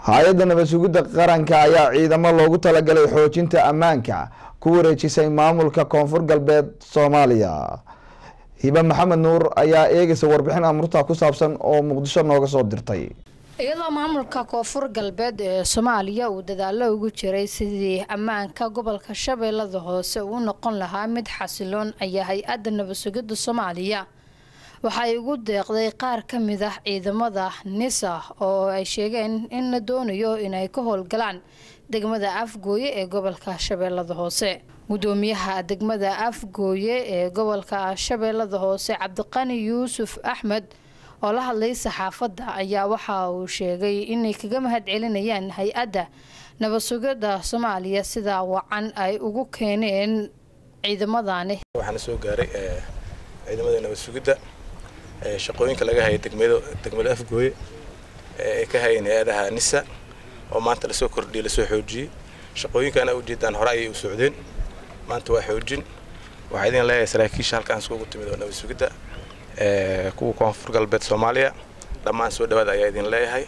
hay-adda nabad sugidda qaranka ayaa ciidamo loogu talagalay xoojinta ammaanka ku wareejisay maamulka koonfur galbeed soomaaliya hibe maxamed nuur ayaa eegaysa warbixin amurta ku saabsan oo muqdisho nooga soo dirtay iyadoo maamulka koonfur galbeed ee soomaaliya uu dadaalo ugu jiray sidii ammaanka gobolka shabeellada hoose uu noqon lahaa mid xasiloon ayaa hay-adda nabad sugidda soomaaliya waxay ugu deeqday qaar ka mid ah ciidamada nisa oo ay sheegeen in la doonayo inay ka howlgalaan degmada afgooye ee gobolka shabeellada hoose gudoomiyaha degmada afgooye ee gobolka shabeellada hoose cabdiqani yuusuf axmed oo la hadlay saxaafadda ayaa waxa uu sheegay inay kaga mahad celinayaan hay-adda nabad sugidda soomaaliya sida wacan ay ugu keeneen ciidamadani waxaana soo gaaray ciidamada nabad sugidda shaqooyinka laga hayay degmada degmada afgooye ee ka hayeen hay-adaha nisa oo maanta lasoo kordhiyey lasoo xoojiyey shaqooyinkaana ujeedaan hore ayay u socdeen maanta waa xoojin waxaa idin leeyahay saraakiisha halkaan iskugu timid oo nabad sugidda kuwa koonfur galbeed soomaaliya dhammaan soo dhawaada ayaa idin leeyahay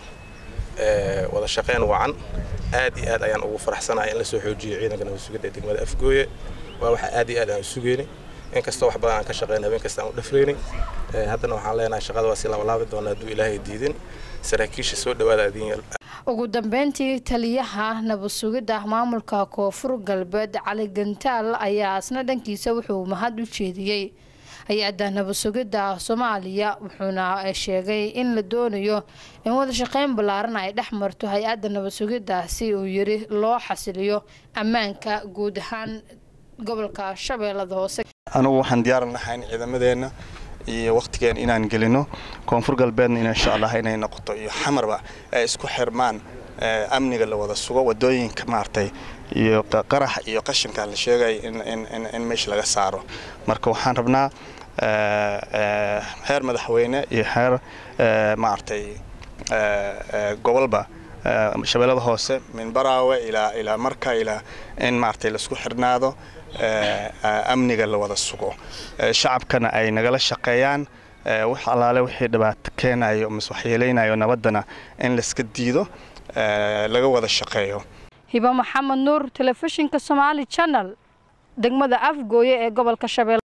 wada shaqeyn wacan aad iyo aad ayaan ugu faraxsanahay in lasoo xoojiyo ciidanka nabad sugidda ee degmada afgooye waa waxa aad iyo aad aan sugeyni inkastoo wax badan aan ka shaqeyn habeen kasta aan u dhafreyni haddana waxaan leenahay shaqada waa si labalaabi doona hadduu ilaahay diidin saraakiisha soo dhawaada idin ugu dambeyntii taliyaha nabad sugidda maamulka koonfur galbeed cali gantaal ayaa isna dhankiisa wuxuu mahad u jeediyey hay-adda nabad sugidda soomaaliya wuxuuna sheegay in la doonayo in wada shaqeyn ballaaran ay dhex marto hay-adda nabad sugidda si uu yiri loo xasiliyo ammaanka guud ahaan gobolka shabeellada hoose anugu waxaan diyaaran lahayn ciidamadeenna iyo wakhtigeena inaan gelino koonfur galbeedna insha allah inay noqoto iyo xamarba ay isku xirmaan amniga la wada sugo wadooyinka maaragtay iyo qarax iyo qashinka la sheegay in meesha laga saaro marka waxaan rabnaa heer madaxweyne iyo heer maaragtay gobolba shabeellada hoose min baraawe ilaa ilaa marka ilaa in maaragtay laisku xirnaado amniga la wada sugo shacabkana ay nagala shaqeeyaan wax allaale wixii dhibaato keenayo mise waxyeeleynayo nabaddana in layska diido laga wada shaqeeyo hiba maxamed nuur telefishinka somaali channel degmada afgooye ee gobolka shabeelle